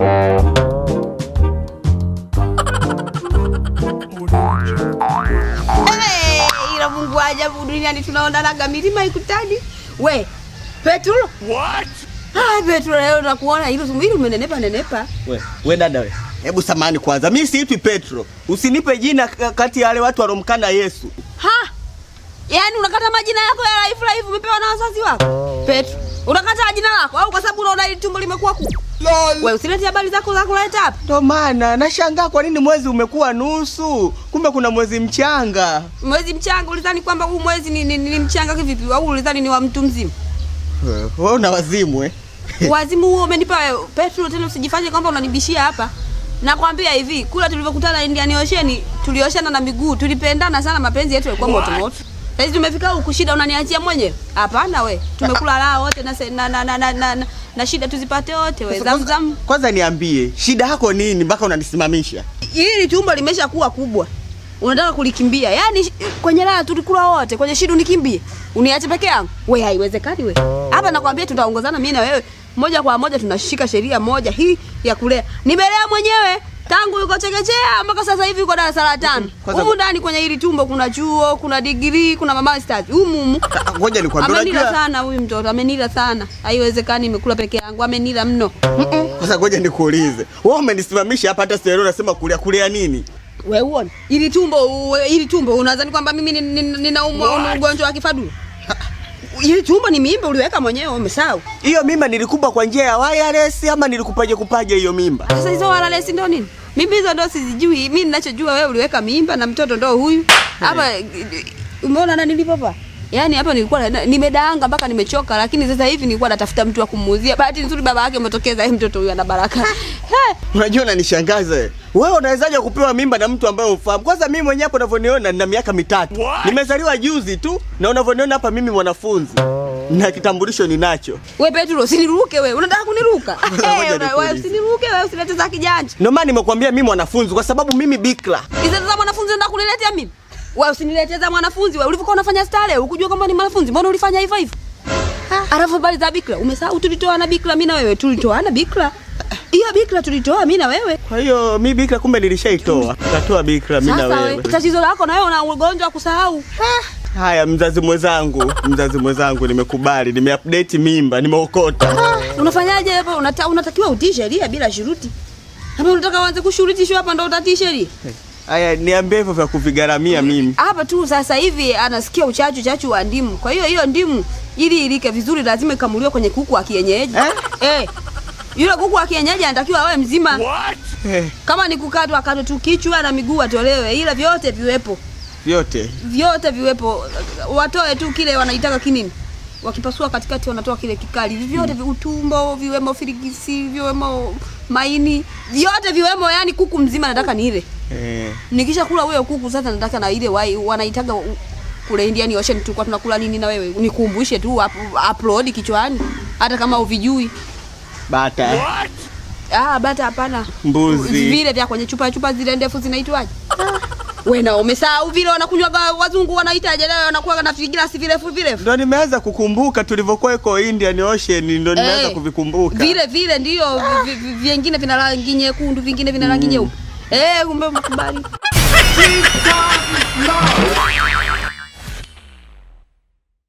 Hey, ila Mungu wa ajabu duniani tunaonanaga milima ikutani. We, Petro? What? Ah, Petro leo nakuona hilo hili umenenepa nenepa. We, we dada we. Hebu samani kwanza. Mimi siitwi Petro. Usinipe jina k- kati ya wale watu walomkana Yesu. Ha? Yaani unakata majina yako ya life life umepewa na wazazi wako? Petro, unakata jina lako au kwa sababu unaona hili tumbo limekuwa kubwa? We, usilete habari zako za kuleta hapa. Ndio maana nashangaa kwa nini mwezi umekuwa nusu, kumbe kuna mwezi mchanga. Mwezi mchanga ulidhani kwamba huu mwezi ni, ni, ni mchanga kivipi? Au ulidhani ni wa mtu mzima? Eh, Wewe una wazimu eh? Wazimu huo umenipa wewe. Petro, tena usijifanye kwamba unanibishia hapa. Nakwambia hivi, kula tulivyokutana Indian Ocean, tulioshana na miguu, tulipendana sana, mapenzi yetu yalikuwa moto moto. Sasa tumefika huku, shida unaniachia mwenyewe? Hapana we, tumekula raha wote na, se- na, na, na, na, na, na, na shida tuzipate wote we. Sasa kwanza- Zamzam, Kwanza niambie, shida yako nini mpaka unanisimamisha? hili tumbo limesha kuwa kubwa, unataka kulikimbia? Yaani sh- kwenye raha tulikula wote, kwenye shida unikimbie, uniache peke yangu? We, haiwezekani we. Hapa nakwambia tutaongozana mimi na wewe moja kwa moja, tunashika sheria moja hii ya kulea. Nimelea mwenyewe tangu yuko chekechea mpaka sasa hivi yuko darasa la tano. Kwanza- Humu ndani kwenye hili tumbo kuna chuo, kuna digrii, kuna mama stars. Humu humu. Ah, Ngoja nikwambie, Amenila unajua sana huyu mtoto, amenila sana. Haiwezekani nimekula peke yangu, amenila mno. sasa, ngoja nikuulize, wewe umenisimamisha hapa, hata sielewi unasema kulia kulia nini? We uone ili tumbo uwe- ili tumbo unadhani kwamba mimi ni- ni- ninaumwa una ugonjwa wa kifaduro? Ili tumbo ni mimba uliweka mwenyewe, umesahau? Hiyo mimba nilikupa kwa njia ya wireless ama nilikupaje kupaje hiyo mimba? Sasa hizo walalesi ndo nini? Mimi hizo ndo sizijui. Mimi ninachojua wewe uliweka mimba na mtoto ndo huyu hapa. Umeona na nilipopa? Yaani hapa nilikuwa na- nimedaanga mpaka nimechoka, lakini sasa hivi nilikuwa natafuta mtu wa kumuuzia. Bahati nzuri baba yake umetokeza, yeye mtoto huyu ana baraka. He, Unajua unanishangaza wewe. Wewe unawezaje kupewa mimba na mtu ambaye ufahamu? Kwanza mimi mwenyewe hapo unavyoniona nina miaka mitatu. What? Nimezaliwa juzi tu na unavyoniona hapa mimi mwanafunzi. Na kitambulisho ninacho. we Petro, usiniruke wewe. Unataka kuniruka? Ngoja Eh, una- wewe nikuulize. Usiniruke wewe, usilete za kijanja. Ndio maana nimekuambia mimi mwanafunzi kwa sababu mimi bikra. Hizo za mwanafunzi unataka kuniletea mimi? Wewe usiniletee za mwanafunzi wewe. Ulivyokuwa unafanya stare, ukujua kwamba ni mwanafunzi, mbona ulifanya hivyo hivyo? Alafu habari za bikra, umesahau tulitoana bikra mimi na wewe, tulitoana bikra. Hiyo bikra tulitoa mimi na wewe. Kwa hiyo mi bikra kumbe nilishaitoa. Nikatoa bikra mimi na Sasa wewe. wewe, tatizo lako na wewe una ugonjwa wa kusahau. Haya, mzazi mwenzangu, mzazi mwenzangu, nimekubali, nimeupdate mimba, nimeokota. Unafanyaje hapo? Unata, unatakiwa utii sheria bila shuruti. Hapa unataka uanze kushurutishwa hapa ndo utatii sheria. Haya, niambie hivyo vya kuvigaramia mimi. Hapa tu sasa hivi anasikia uchachu chachu wa ndimu. Kwa hiyo hiyo ndimu ili ilike vizuri lazima ikamuliwe kwenye kuku wa kienyeji. Eh? Eh. Yule kuku wa kienyeji anatakiwa awe mzima. What? Eh, Kama ni kukatwa akatwe tu kichwa na miguu atolewe, ila vyote viwepo, vyote. vyote viwepo. Watoe tu kile wanaitaka kinini, wakipasua katikati wanatoa kile kikali. Vyote vi- utumbo viwemo, firigisi viwemo, maini vyote viwemo, yani kuku mzima nataka ni ile. Eh. Nikisha kula huyo kuku sasa, nataka na ile wai wanaitaga u- kule Indian Ocean tulikuwa tunakula nini na wewe, nikumbushe tu up- upload kichwani, hata kama uvijui. Bata. What? Ah, bata hapana. Mbuzi. Vile vya kwenye chupa chupa zile ndefu zinaitwaje? Wewe na umesahau vile wanakunywa wazungu wanaitaje leo wanakuwa na vigilasi virefu virefu. Ndo nimeanza kukumbuka tulivyokuwa iko Indian Ocean, ndo nimeanza Eh, kuvikumbuka. Vile vile ndio vi- vi- vingine vina rangi nyekundu, vingine vina rangi nyeupe. Eh, kumbe mkubali. Big time love.